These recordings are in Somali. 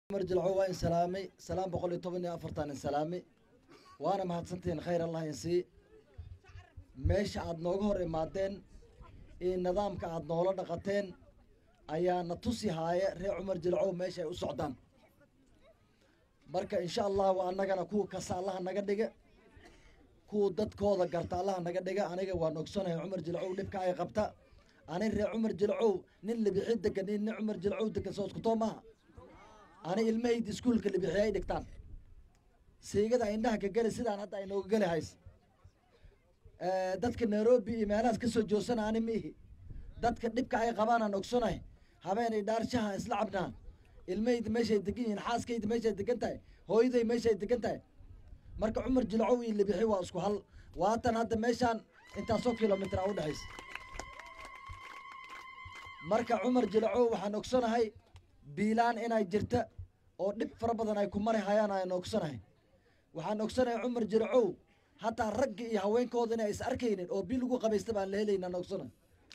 cumar jilco waa in salaamay salaam boqol iyo toban iyo afartan in salaamay waana mahadsantihiin khayr allah in sii meesha aad nooga hor imaadeen iyo nidaamka aad noola dhaqateen ayaa na tusi haaya reer cumar jilcow meesha ay u socdaan marka insha allahu annagana kuwa kasta allaha naga dhiga kuwa dadkooda garta allaha naga dhiga aniga waan ogsanahay cumar jilcow dhibka ay qabta ani reer cumar jilcow nin libixi degan iyo nin cumar jilcow degan soo iskutoo maaha ani ilmahayda iskuulka libixi ay dhigtaan siigada indhaha ka geli sidaan hadda ay nooga geli hays dadka nairobi iyo meelahaas kasoo joogsana ani miihi dadka dhibka ay qabaan aan ogsanahay habeenay dhaarshaha isla cabnaa ilmahayda meeshay degan yihiin xaaskayda meeshay degan tahay hooyaday meeshay degan tahay marka cumar jilcow iyo libixi waa isku hal waatan hadda meeshaan intaasoo kilomitr a udhexaysa marka cumar jilcow waxaan ogsanahay biilaan inay jirta oo dhib fara badan ay ku mari hayaan aan ogsanahay waxaan ogsanahay cumar jilcow hataa ragga iyo haweenkooda inay is arkaynin oo bil ugu qabaysta baan la helayna aan ogsanahay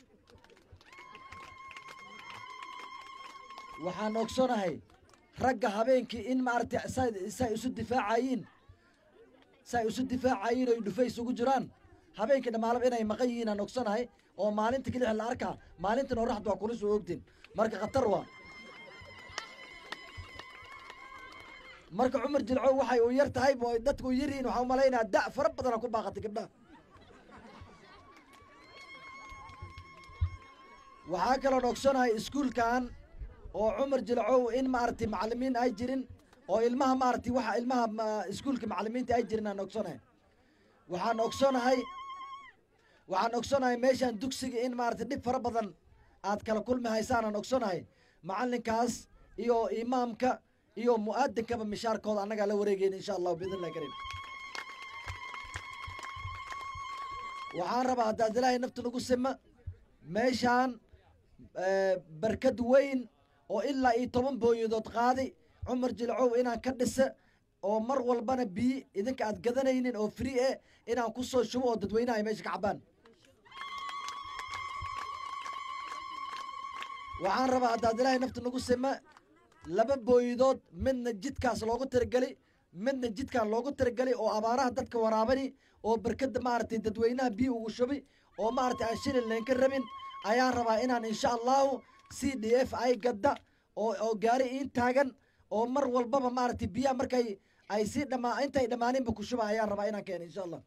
waxaan ogsanahay ragga habeenkii in maaragtay sa say isu difaacayiin say isu difaacayiin oy dhufays ugu jiraan habeenkii dhammaalaba inay maqan yihiin aan ogsanahay oo maalinta kelix la arkaa maalintan oraxda waa kulis oo ogtiin marka khatar waa marka cumar jilcow waxay u yar tahay oo dadku u yaryihiin waxaa umalaynaa da' fara badana ku baaqatay gabdhaha waxaa kaloon ogsanahay iskuulkan oo cumar jilcow in maaragtay macalimiin ay jirin oo ilmaha maaragtay waxa ilmaha iskuulka macalimiinta ay jirin aan ogsanahay waxaan ogsanahay waxaan ogsanahay meeshaan dugsiga in maaragtay dhib fara badan aad kala kulmi haysaan aan ogsanahay macalinkaas iyo imaamka iyo mu'aadinkaba mishaarkooda annagaa la wareegeyn insha allahu biidn illahi karim waxaan rabaa haddaad ilaahay nafta nagu sima meeshaan barkad weyn oo ilaa iyo toban booyadood qaadi cumar jilcow inaan ka dhisa oo mar walbana biyi idinka aad gadanaynin oo free eh inaan ku soo shubo oo dadweynaha ay meesha ka cabaan waxaan rabaa haddaad ilaahay nafta nagu sima laba booyadood midna jidkaas loogu tirageli midna jidkaan loogu tiragelay oo abaaraha dadka waraabani oo barkada maaragtay dadweynaha biyi ugu shubi oo maaragtay aan shilin laynka rabin ayaan rabaa inaan insha allahu c d f ay gadda oo oo gaari iin taagan oo mar walbaba maaragtay biyaha markay ay sii dhamaa intay dhammaaninba ku shuba ayaan rabaa inaan keeno insha allah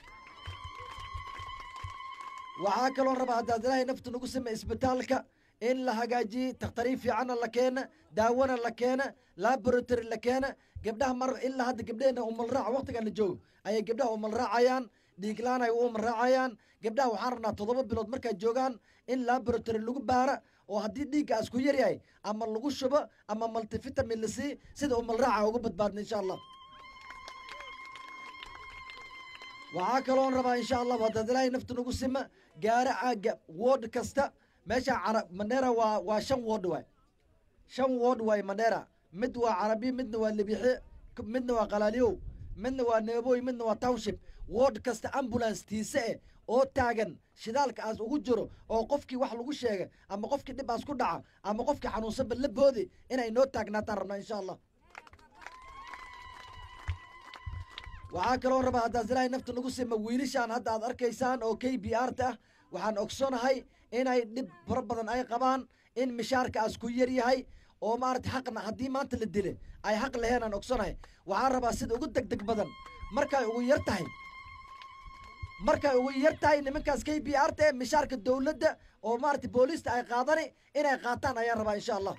waxaa kaloon rabaa haddaad ilaahay nafta nagu sima isbitaalka in la hagaajiyey takhtariif fiicanna la keena daawona la keena laboratory la keena gabdhaha mar ilaa hadda gabdheena umalraac waktigan la joogo ayay gabdhaha umalraacayaan dhiiglaan ay u umalraacayaan gabdhaha waxaan rabnaa toddoba bilood markay joogaan in laboratory lagu baara oo haddii dhiiggaas ku yaryahay ama lagu shubo ama multivitamin la sii sida umalraaca uga badbaadna insha allah waxaa kaloon rabaa insha allahu haddaad ilaahay nafta nagu sima gaara aaga wood kasta meesha cara mandera waa waa shan wood waay shan wood waay mandera mid waa carabi midna waa libixe midna waa qalaaliyow midna waa neeboy midna waa township wood kasta ambulance tiise eh oo taagan shidaalka aas ugu jiro oo qofkii wax lagu sheega ama qofkii dhib aas ku dhaca ama qofkii xanuunsanba la boodi inay noo taagnaataan rabnaa insha allah waxaa kaloo rabaa haddaas ilaahay nafta nagu sima wiilishaan hadda aad arkaysaan oo k b r ta ah waxaan ogsonahay inay dhib fara badan ay qabaan in mishaarkaas ku yar yahay oo maarata xaqna haddii maanta la dile ay xaq laheen aan ogsonahay waxaan rabaa sida ugu deg deg badan markay ugu yar tahay markay ugu yar tahay nimankaas k b r ta ee mishaarka dowladda oo maarata booliista ay qaadani inay qaataan ayaan rabaa insha allah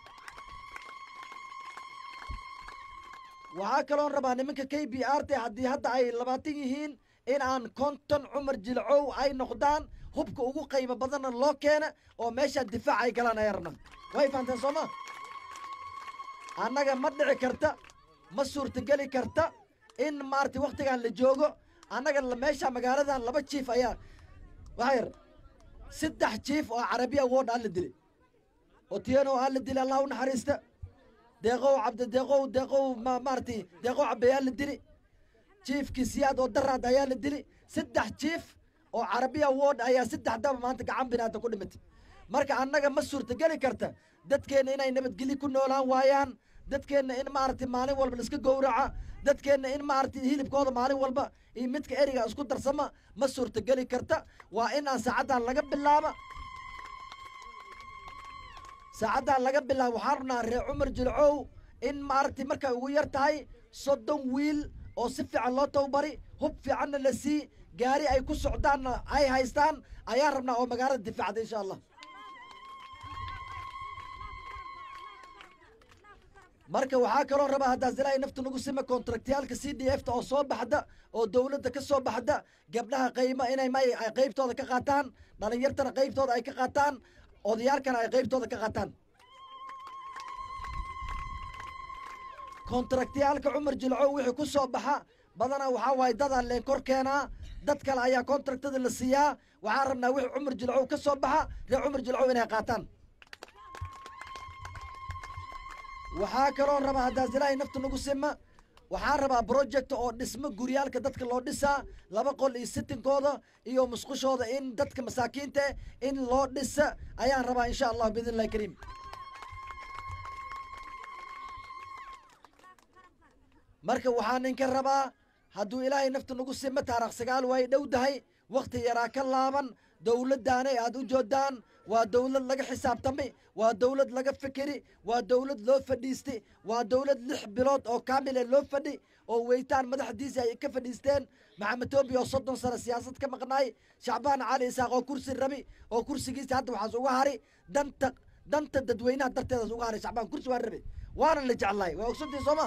waxaa kaloon rabaa nimanka k b r ta haddii hadda ay labaatan yihiin in aan konton cumar jilcow ay noqdaan hubka ugu qiimo badanna loo keena oo meeshaan difaac ay galaan ayaan rabnaa way fahanteen soo ma annaga ma dhici karta ma suurtageli karta in maarata waktigan la joogo annaga meesha magaaladan laba jiif ayaa waxaa yar saddex jiif oo carabiya wood aa la dilay otieno aa la dilay allah u naxariista deeqow cabdi deeqow deeqow ma maaratay deeqow cabeyaa la dili jiifkii siyaad oo daraad ayaa la dili saddex jiif oo carabiya wood ayaa saddex daba maanta gacan binaada ku dhimatay marka annaga ma suurtageli karta dadkeenna inay nabadgelyo ku noolaan waayaan dadkeenna in maaragtay maalin walba laiska gowraca dadkeenna in maaragtay hilibkooda maalin walba iyo midka eriga isku darsama ma suurtogeli karta waa in aan saacaddan laga bilaaba saacaddan laga bilaabo waxaan rabnaa reer cumar jilcow in maaragtay markay ugu yar tahay soddon wiil oo si fiican loo tababari hub fiicanna la sii gaari ay ku socdaanna ay haystaan ayaan rabnaa oo magaalada difaacda insha allah marka waxaa kaloo rabaa haddaas ilaahay nafta nagu sima kontraktiyaalka c d f ta oo soo baxda oo dowladda ka soo baxda gabdhaha qayma inay may ay qaybtooda ka qaataan dhalinyartana qaybtooda ay ka qaataan odayaalkana ay qaybtooda ka qaataan kontraktiyaalka cumar jilcow wixii ku soo baxa badanaa waxaa waaye dadaa leen kor keenaa dad kale ayaa kontraktada la siiyaa waxaan rabnaa wixii cumar jilcow ka soo baxa reer cumar jilcow inay qaataan waxaa kaloo rabaa haddaas ilaahay nafta nagu sima waxaan rabaa project oo dhismo guryaalka dadka loo dhisaa laba qol iyo sitinkooda iyo musqushooda in dadka masaakiinta in loo dhisa ayaan rabaa insha allah biidn illahi kariim marka waxaan ninka rabaa hadduu ilaahay nafta nagu sima taarikh sagaal way dhow dahay wakhti yaraa ka laaban dowladdaanay aad u joodaan waa dowlad laga xisaabtamay waa dowlad laga fikeri waa dowlad loo fadhiistay waa dowlad lix bilood oo kaamile loo fadhi oo weytaan madaxdiisa ay ka fadhiisteen maxamed toobi oo soddon sano siyaasad ka maqnaay shacbaan cali isaaq oo kursi rabi oo kursigiisa hadda waxaas uga hari danta danta dadweynaha darteedaas uga haray shacbaan kursi waa rabi waana la jeclaay waa ogsantii sooma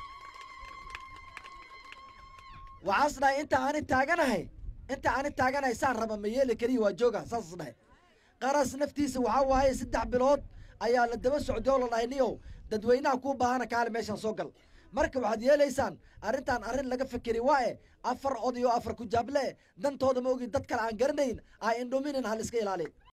waxaas dhahay inta aani taaganahay inta aani taaganahay saan raba ma yeeli kariya waa jooga saasas dhahay qaras naftiisa waxaa waaye saddex bilood ayaa la daba socday oo la dhahay niyow dadweynaha kuu baahana kaale meeshaan soo gal marka waxaad yeelaysaan arrintan arrin laga fikeri waaye afar oday oo afar kujaable dantooda ma ogi dad kale aan garanayn aa indhuminin hal iska ilaali